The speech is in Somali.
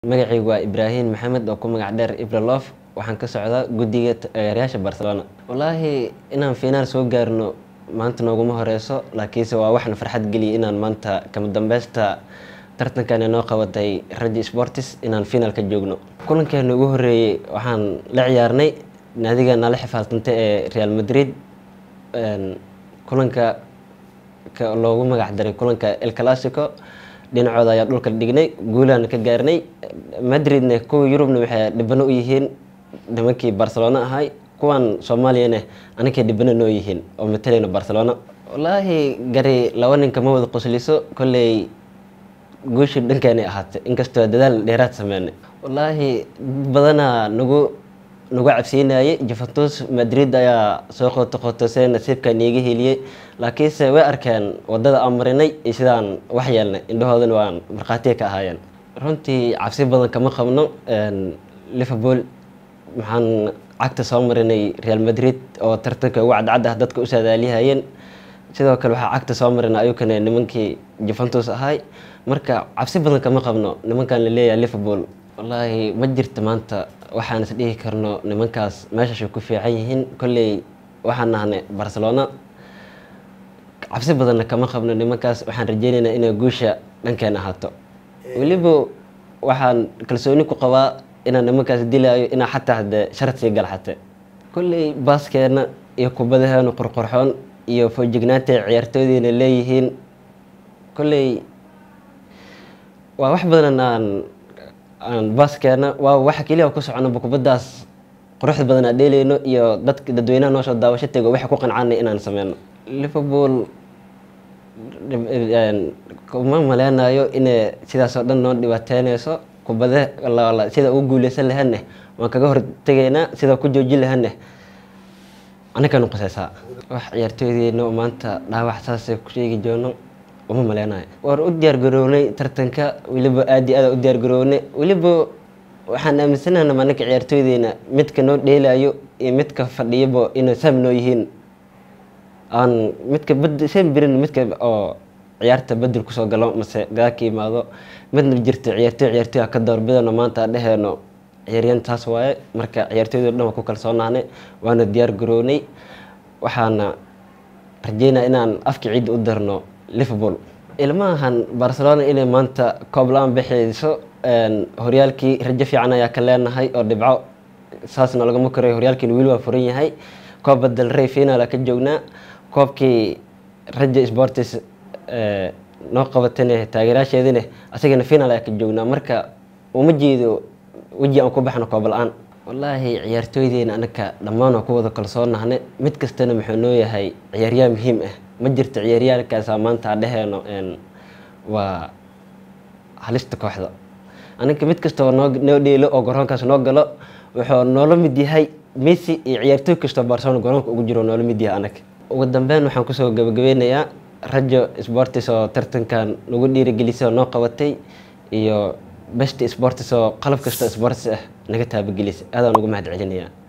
magacaygu waa ibraahim maxamed oo ku magac dheer ibralof waxaan ka socdaa guddiga taageerayaasha barcelona wallaahi inaan finaal soo gaarno maanta nooguma horeyso laakiinse waa waxna farxad geliya inaan maanta kama dambeysta tartankan inoo qabatay raji sportis inaan finaal ka joogno kulankeena ugu horeeyey waxaan la ciyaarnay naadiga nala xifaaltantay ee real madrid kulanka loogu magac daray kulanka el clasico dhinacooda ayaa dhulka dhignay guulaana ka gaarnay madridna kuwa yurubna waxay dhibano u yihiin nimankii barcelona ahay kuwan soomaaliyana aninkay dhibano noo yihiin oo matalayna barcelona wallaahi gari laba ninka ma wada qosliso kolley guushii dhankeenay ahaatay inkastoo dadaal dheeraad sameynay wallaahi badanaa nagu nagu cabsiinayay juventus madrid ayaa soo qoto qotosee nasiibkan iiga heliyey laakiinse way arkeen wadada aan marinay iyo sidaan wax yeelnay indhahoodana waan markhaatiya ka ahaayeen runtii cabsi badan kama qabno liverpool maxaan cagta soo marinay real madrid oo tartanka ugu cadcad ah dadka u saadaaliyahayeen sidoo kale waxaa cagta soo marinay ayukana nimankii juventus ahay marka cabsi badan kama qabno nimankan la leeyahay liverpool wallaahi ma jirto maanta waxaan is dhihi karno nimankaas meeshashay ku fiican yihiin kolley waxaan nahnay barcelona cabsi badanna kama qabno nimankaas waxaan rajeynaynaa inay guusha dhankeen ahaato weliba waxaan kalsooni ku qabaa inaan nimankaas dilaayo inaa xataa hadee sharad sii gal xate kolley baaskeena iyo kubadaheena qorqorxoon iyo foojignaanta ciyaartooydiina leeyihiin kolley waa wax badan aan aan baaskeena waa waxa keliya ku soconaba kubaddaas quruxda badan aan dheeleyno iyo dadka dadweynaha noo soo daawasho tego waxay ku qancaanay inaan sameyno liverpool kuma maleynayo inay sidaas oo dhan noo dhibaateyneyso kubade sida ugu guuleysan lahaneh waan kaga hortegaynaa sida ku joojin lahaneh anakan quseysaa wax ciyaartooydeena maanta dhaawac saasay ku sheegi joono uma maleynayo waan u diyaar garownay tartanka weliba aad iyo aad u diyaar garownay weliba waxaan aaminsanaha manaka ciyaartooydeena midka noo dheelayo iyo midka fadhiyaba inay saam noo yihiin aan midka bad seen birin midka oo ciyaarta bedel kusoo galo mase gadaa ka yimaado midna jirta ciyaartooy ciyaartooy ka doorbidano maanta dheheeno ciyaaryan taas waaye marka ciyaartooyda dhan waa ku kalsoonaanay waana diyaar garownay waxaana rajeynaa inaan afka ciidda u darno liverpool ilmahan barcelona inay maanta koob la-aan bixiyso horyaalkii rajo fiican ayaa ka leenahay oo dhibco saasna lagama korayo horyaalkiina weli waa furan yahay koob badel rey finaala ka joognaa koobkii rajo sportis noo qabatane taageeraasheedine asagana finaal ayaa ka joognaa marka uma jeedo weji aan ku baxno koob la-aan wallaahi ciyaartooydeena anaka dhammaan waa ku wada kalsoonnahne mid kastana muxuu noo yahay ciyaaryaha muhiim ah ma jirto ciyaaryahalkaasa maanta a dheheeno waa halista kooxda aniga mid kastoo noo noo dheelo oo garoonkaas noo galo wuxuu noola mid yahay messi iyo ciyaartooy kastoo barcelona garoonka ugu jiro noola mid yahay anaga ugu dambeyn waxaan kusoo gabagabeynayaa rajo sportis oo tartankan nagu dhiirigelisay oo noo qabatay iyo best sportis oo qalab kasta sportis ah naga taabagelisay aadaan ugu mahad celinayaa